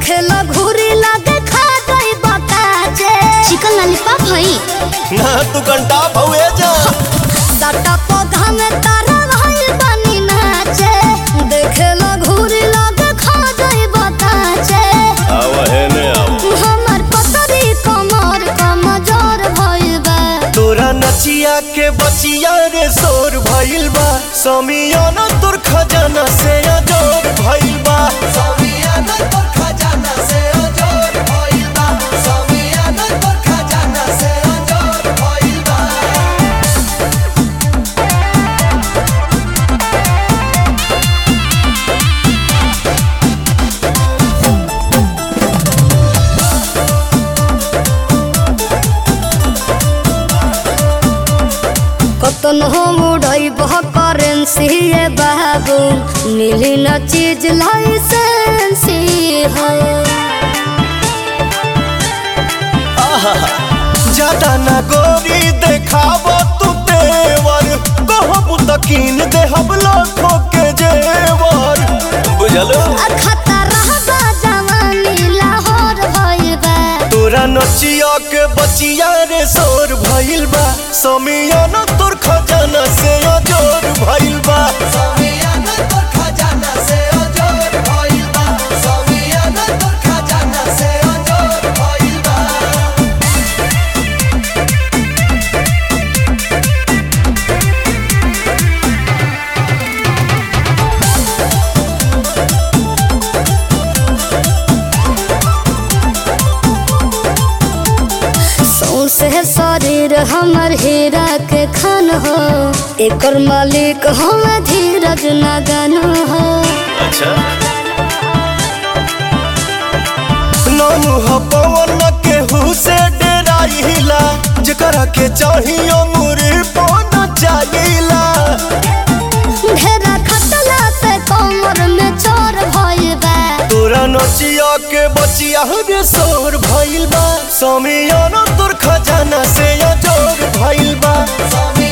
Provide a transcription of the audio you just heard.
देखे लो घूरी लगे खा गई बकाचे चिकन लॉलीपॉप हई ना तू घंटा भवे जा डाटा पौधा में तारा भइल बनी नाचे देखे लो घूरी लगे खा गई बकाचे आव है ने आव हमर पतरी कमर कमजोर भइल बा तोरा नचिया के बचिया रे शोर भइल बा समियाना तोर खजाना से अजोर भइल बा समियाना तोर खजाना से अजोर भइल बा समियाना तोर खजाना से अजोर भइल बा कतन हम उड़ई बह करेंसी ये बाबू मिली न चीज लाइसेंसी हो ज्यादा ना गोरी देखाव तू तेवर कहब त कीन देहब लाखों के जेवर बुझलो आ खतरा बा जवानी लाहौर भइल बा तोरा नचिया के बचिया रे शोर भइल बा समियाना तोर खजाना से अजोर भइल बा समियाना तोर खजाना से अजोर भइल बा समियाना तोर खजाना से अजोर भइल बा सौसे शरीर हमर हीरा के खान हो एकर मालिक हम धीरज नगन हो अच्छा नाम ह पवन केहू से डेराइला जेकरा के चाहियो मुरी पौना चाहिला घेरा खतला से कमर में चोर भइल बा तोरा नचिया के बचिया रे शोर भइल बा समियाना तोर खजाना से अजोर भइल बा समियाना